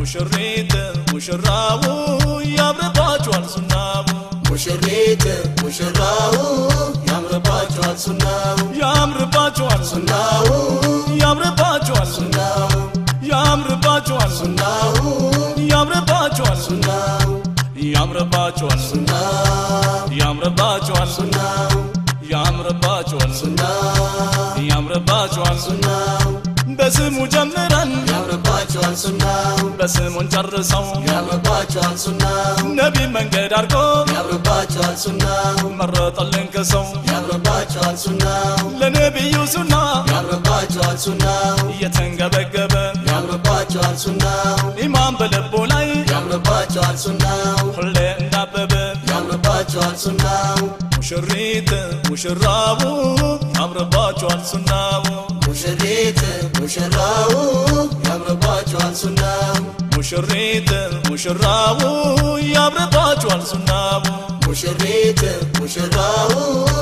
ሙሽሪት ሙሽራው ያምርባችኋል ሱናው ሙሽሪት ሙሽራው ያምርባቸዋል ሱናው ያምርባችኋል ሱናው ያምርባችኋል ሱናው ያምርባችኋል ሱናው ያምርባችኋል ሱናው ያምርባችኋል ሱናው ያምርባችኋል ሱናው ያምርባችኋል ሱናው ያምርባችኋል ሱናው በስሙ ጀምረን ያምርባቸዋል ሱናው በስሙን ጨርሰው ያምርባቸዋል ሱናው ነቢ መንገድ አድርጎ ያምርባቸዋል ሱናው መረጠልን ከሰው ያምርባቸዋል ሱናው ለነቢዩ ሱና ያምርባቸዋል ሱናው እየተንገበገበ ያምርባቸዋል ሱናው ኢማን በልቡ ላይ ያምርባቸዋል ሱናው ሁሌ እንዳበበ ያምርባቸዋል ሱናው ሙሽሪት ሙሽራው ያምርባችኋል ሱናው ሙሽሪት ሙሽራው ያምርባቸዋል ሱናው ሙሽሪት ሙሽራው ያምርባችኋል ሱናው ሙሽሪት ሙሽራው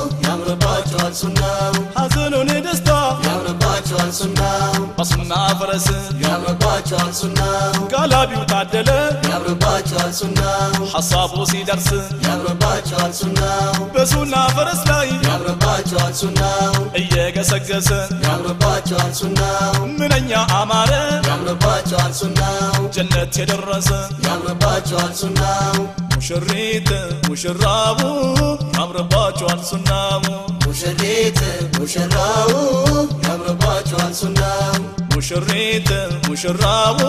ያምርባቸዋል ሱናው ሐዘኑን ደስታ ያምርባቸዋል ሱናው በሱና ፈረስ ያምርባቸዋል ሱናው ጋላቢው ታደለ ያምርባቸዋል ሱናው ሐሳቡ ሲደርስ ያምርባቸዋል ሱናው በሱና ፈረስ ላይ ያምርባቸዋል ሱናው እየገሰገሰ ያምርባቸዋል ሱናው ምንኛ አማረ ያምርባቸዋል ሱናው ጀነት የደረሰ ያምርባቸዋል ሱናው ሙሽሪት ሙሽራው ያምርባችኋል ሱናው ሙሽሪት ሙሽራው ያምርባቸዋል ሱናው ሙሽሪት ሙሽራው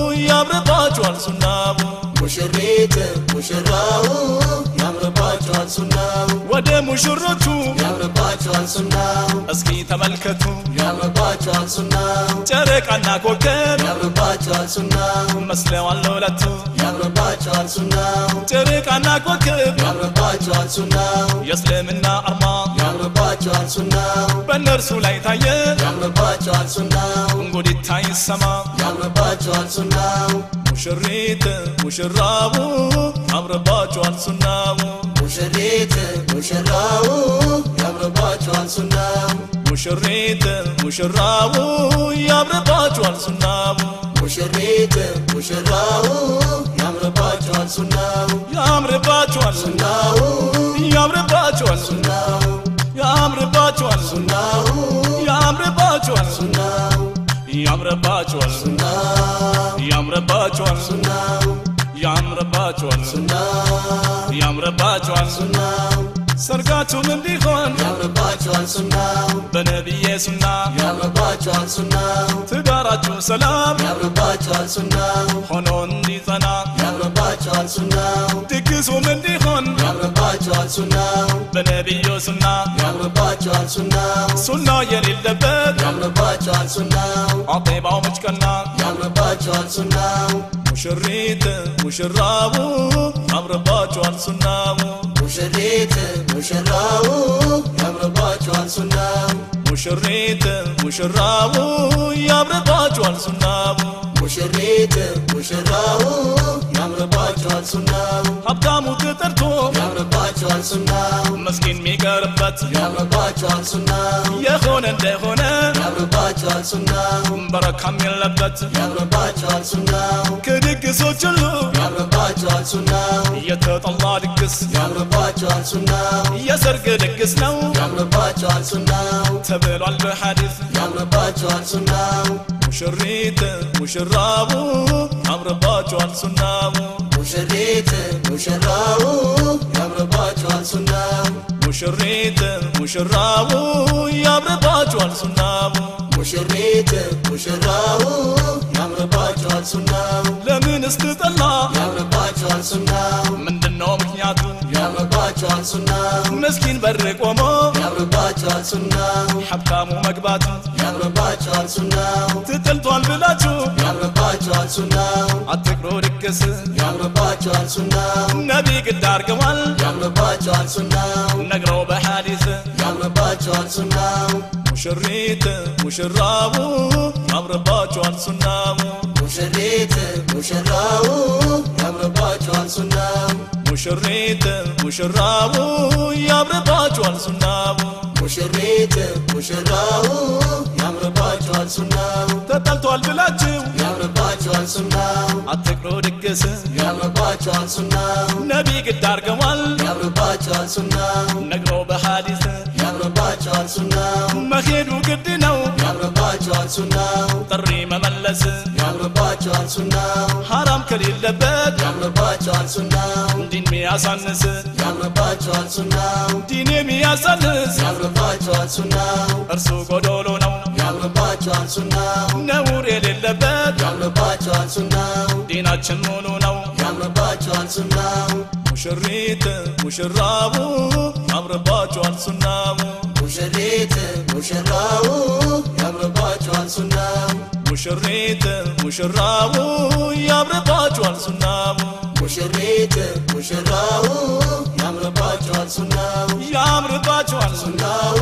ያምርባችኋል ሱናው ሙሽሪት ሙሽራው ያምርባቸዋል ሱናው ወደ ሙሽሮቹ ያምርባቸዋል ሱናው እስኪ ተመልከቱ ያምርባቸዋል ሱናው ጨረቃና ኮከብ ያምርባቸዋል ሱናው መስለዋል ለሁለቱ ያምርባቸዋል ሱናው ጨረቃና ኮከብ ያምርባቸዋል ሱናው የእስልምና አርማ ያምርባቸዋል ሱናው በእነርሱ ላይ ታየ ያምርባቸዋል ሱናው እንጉዲታ ይሰማ ያምርባቸዋል ሱናው ሙሽሪት ሙሽራው ያምርባችኋል ሱናው ሙሽሪት ሙሽራው ያምርባቸዋል ሱናው ሙሽሪት ሙሽራው ያምርባችኋል ሱናው ሙሽሪት ሙሽራው ያምርባቸዋል ሱናው ያምርባችኋል ሱናው ያምርባችኋል ሱናው ያምርባችኋል ሱናው ያምርባችኋል ሱናው ያምርባችኋል ሱናው ያምርባችኋል ሱናው ያምርባችኋል ሱናው ያምርባችኋል ሱናው ሰርጋችሁም እንዲሆን ያምርባቸዋል ሱናው በነቢዬ ሱና ያምርባቸዋል ሱናው ትዳራችሁ ሰላም ያምርባቸዋል ሱናው ሆኖ እንዲጸና ያምርባቸዋል ሱናው ድግሱም እንዲሆን ያምርባቸዋል ሱናው በነቢዩ ሱና ያምርባቸዋል ሱናው ሱና የሌለበት ያምርባቸዋል ሱናው አጤባው መጭቀና ያምርባቸዋል ሱናው ሙሽሪት ሙሽራው ያምርባችኋል ሱናው ሙሽሪት ሙሽራው ያምርባቸዋል ሱናው ሙሽሪት ሙሽራው ያምርባችኋል ሱናው ሙሽሪት ሙሽራው ያምርባቸዋል ሱናው ሀብታሙ ተጠርቶ ያምርባቸዋል ሱናው መስኪን የሚቀርበት ያምርባቸዋል ሱናው የሆነ እንደሆነ ያምርባቸዋል ሱናው በረካም የለበት ያምርባቸዋል ሱናው ከድግሶች ሁሉ ያምርባቸዋል ሱናው የተጠላ ድግስ ያምርባቸዋል ሱናው የሰርግ ድግስ ነው ያምርባቸዋል ሱናው ተብሏል በሐዲስ ያምርባቸዋል ሱናው ሙሽሪት ሙሽራው ያምርባችኋል ሱናው ሙሽሪት ሙሽራው ያምርባቸዋል ሱናው ሙሽሪት ሙሽራው ያምርባችኋል ሱናው ሙሽሪት ሙሽራው ያምርባቸዋል ሱናው ለምን ስትጠላ ያምርባቸዋል ሱናው ምንድነው ምክንያቱ ያምርባቸዋል ሱናው ምስኪን በር ቆሞ ያምርባቸዋል ሱናው ሀብታሙ መግባቱ ያምርባቸዋል ሱናው ትጥልቷል ብላችሁ ያምርባቸዋል ሱናው አትቅሮ ድግስ ያምርባቸዋል ሱናው ነቢ ግድ አርገዋል ያምርባቸዋል ሱናው ነግረው በሐዲስ ያምርባቸዋል ሱናው ሙሽሪት ሙሽራው ያምርባችኋል ሱናው ሙሽሪት ሙሽራው ያምርባቸዋል ሱናው ሙሽሪት ሙሽራው ያምርባችኋል ሱናው ሙሽሪት ሙሽራው ያምርባቸዋል ሱናው ተጠልቷል ብላችሁ ያምርባቸዋል ሱናው አትቅሮ ድግስ ያምርባቸዋል ሱናው ነቢ ግድ አርገዋል ያምርባቸዋል ሱናው ነግሮ በሐዲስ ያምርባቸዋል ሱናው መሄዱ ግድ ነው ያምርባቸዋል ሱናው ጥሪ መመለስ ያምርባቸዋል ሱናው ሐራም ከሌለበት ያምርባቸዋል ሱናው ዲን ሚያሳንስ ያምርባቸዋል ሱናው ዲን የሚያሳንስ ያምርባቸዋል ሱናው እርሱ ጎዶሎ ነው ያምርባቸዋል ሱናው ነውር የሌለበት ያምርባቸዋል ሱናው ዲናችን ሙሉ ነው ያምርባቸዋል ሱናው ሙሽሪት ሙሽራቡ ያምርባቸዋል ሱናሙ ሙሽሪት ሙሽራው ያምርባቸዋል ሱናው ሙሽሪት ሙሽራቡ ያምርባቸዋል ሱናሙ ሙሽሪት ሙሽራው ያምርባቸዋል ሱናው ያምርባቸዋል ሱና ሱናው